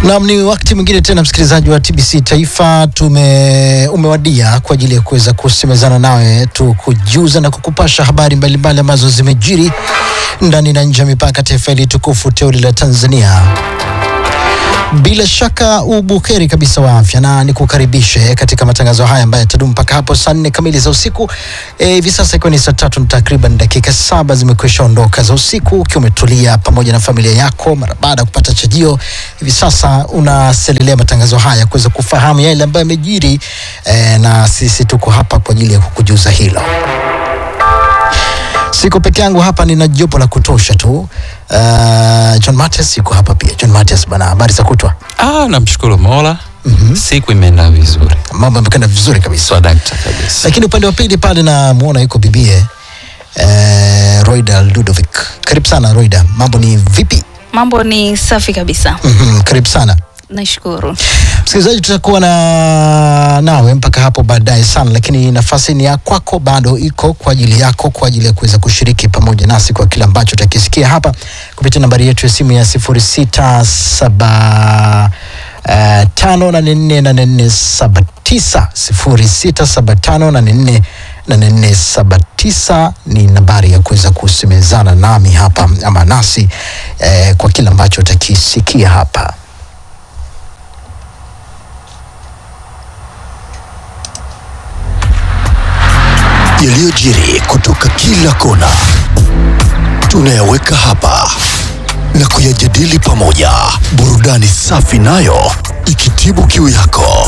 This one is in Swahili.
Naam, ni wakati mwingine tena msikilizaji wa TBC Taifa, tume umewadia kwa ajili ya kuweza kusemezana nawe, tukujuza na kukupasha habari mbalimbali ambazo zimejiri ndani na nje ya mipaka taifa hili tukufu teuli la Tanzania. Bila shaka ubuheri kabisa wa afya na nikukaribishe katika matangazo haya ambayo yatadumu mpaka hapo saa nne kamili za usiku. Eh, Hivi sasa ikiwa ni saa tatu na takriban dakika saba zimekwisha ondoka za usiku, ukiwa umetulia pamoja na familia yako mara baada ya kupata chajio. Hivi sasa unaselelea matangazo haya kuweza kufahamu yale ambayo yamejiri, eh, na sisi tuko hapa kwa ajili ya kukujuza hilo. Siko peke yangu hapa, nina jopo la kutosha tu. Uh, John Matias yuko hapa pia. John Matias bana, habari za kutwa? Ah, namshukuru Mola. Siku imeenda vizuri. Mambo yamekwenda vizuri kabisa, Swadakta kabisa. lakini upande wa pili pale namuona yuko bibie eh, Roida Ludovic. Karibu sana Roida, mambo ni vipi? Mambo ni safi kabisa, Mhm, karibu sana nashukuru. msikilizaji, tutakuwa na nawe mpaka hapo baadaye sana, lakini nafasi ni ya kwako, bado iko kwa ajili yako, kwa ajili ya kuweza kushiriki pamoja nasi kwa kile ambacho utakisikia hapa kupitia nambari yetu ya simu ya sifuri sita saba uh, tano nane nne nane nne saba tisa sifuri sita saba tano nane nne nane nne saba tisa ni nambari ya kuweza kusemezana nami hapa ama nasi eh, kwa kile ambacho utakisikia hapa. yaliyojiri kutoka kila kona tunayaweka hapa na kuyajadili pamoja, burudani safi nayo ikitibu kiu yako.